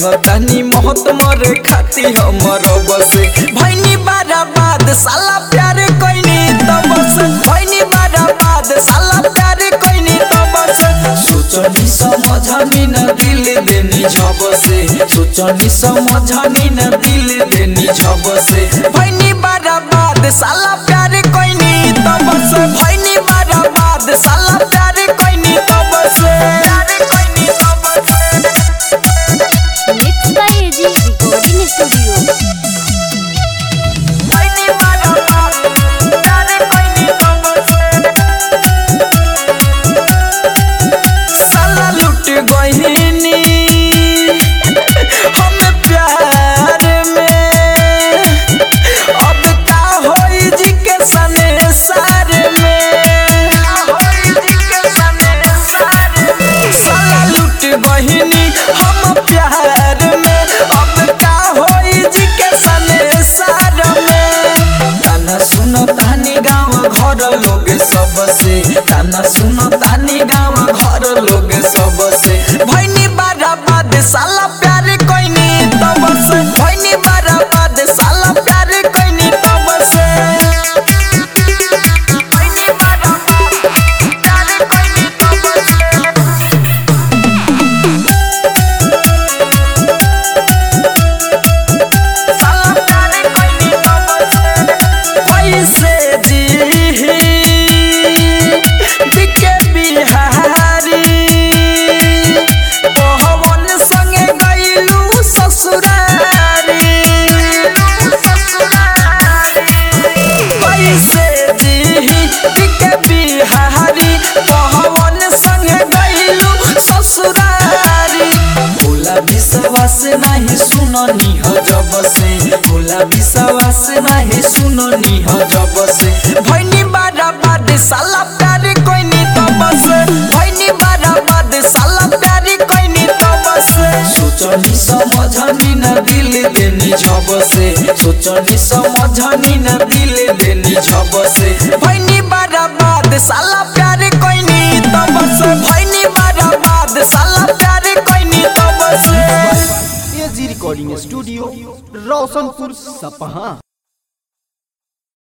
जानतानी महत मरे खाती हमर बसे भैनी बाराबाद साला प्यार कोइनी तब से भैनी बाराबाद साला प्यार कोइनी तब से सोचनी समझनी न दिल देनी झब से सोचनी समझनी न दिल देनी झब से भैनी बाराबाद साला प्यार कोइनी तब से भैनी बाराबाद साला प्यार कोइनी तब से प्यार कोइनी तब से mix by AG recording studio भैनी बाराबाद प्यार कोइनी तब से साला लुट गहिनी हम प्यार में अब का होई जी के सने सार में साला लुट गहिनी हम प्यार में अब का होई जी के सने सार में ताना सुनो तानी गाँव घर लोग सबसे ताना सुनो तानी गाँव घर लोग सबसे भैनी बाराबाद साला प्यार कोइनी तब से भैनी बाराबाद साला प्यार कोइनी तब से भैनी बाराबाद प्यार कोइनी तब से कैसे जी दिके बिहारी पवन संगे गइलू ससुरारी कैसे जी दिके बिहारी पवन संगे गइलू ससुरारी भोला विश्वास नहीं सुननी हो जब से भोला विश्वास नहीं सुननी हो जब से भैनी बाराबाद साला प्यार कोइनी तब से भैनी बाराबाद साला प्यार कोइनी तब से सोचनी समझनी न दिल देनी झब से सोचनी समझनी न दिल देनी झब से भैनी बाराबाद साला प्यार कोइनी तब से भैनी बाराबाद साला प्यार कोइनी तब से एजी रिकॉर्डिंग स्टूडियो रोशनपुर सपहा